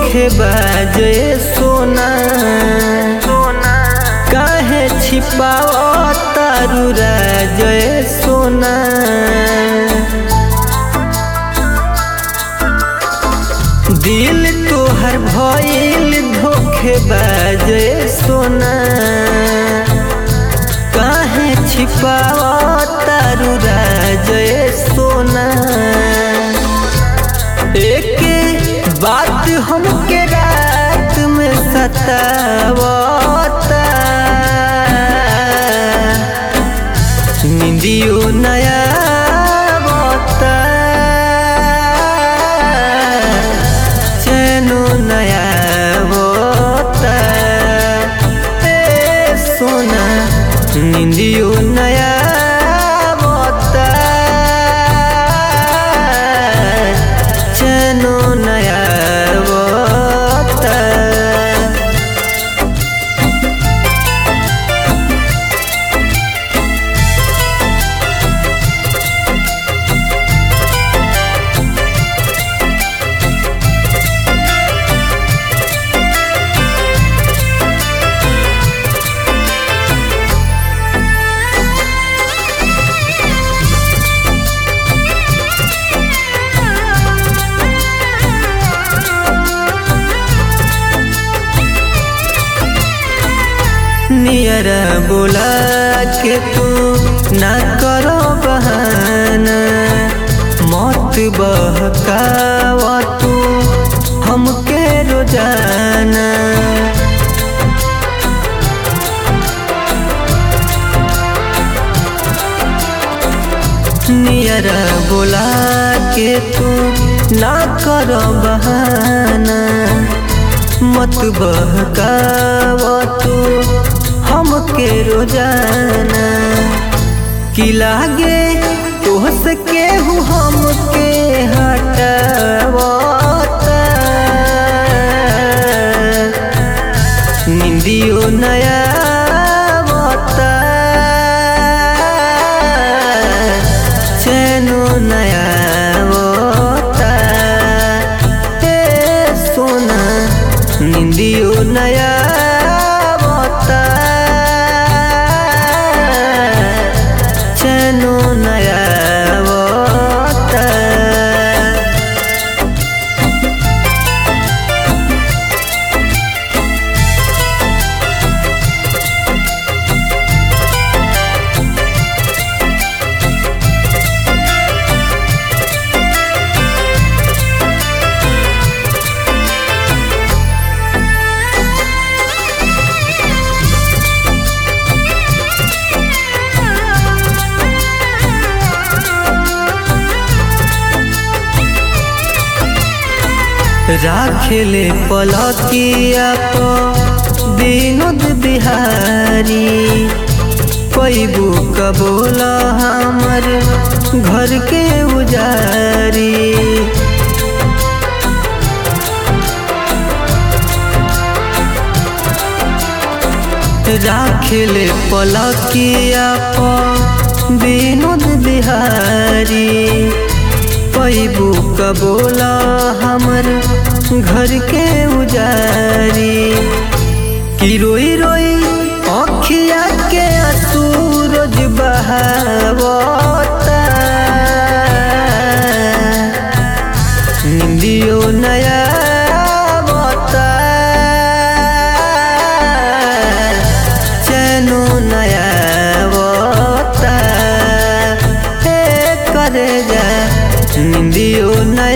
धोखेबाज सोना सोना काहे छिपाओ तारू राज सोना दिल तोहर भइल धोखेबाज सोना काहे छिपाओ तारू राज सोना एक बात हमके रात में सतावता निंदियो नया बता चैनो नया बता ए सोना निंदियो नया बता चैनो नया बता नियर बोला के तू ना करो बहाना मौत बहकावा तू हमके रोजाना नियर बोला के तू ना करो बहाना मत बहकावा तू हमके रोजाना कि लागे तोहस के हूँ हमके हटावता निंदियो नया बता चैनो नया बता ए सोना निंदियो नया बता चैनो नया बता राखेले पलकिया तो विनोद बिहारी पैबू कबोल हमर घर के उजारी राखेले पलकिया तो विनोद बिहारी पैबू कबोला हमर घर के उजारी कि रोई रोई अखिया के सूरज बहावता निंदियो नया बता चैनो नया बता हे करे जा निंदियो नया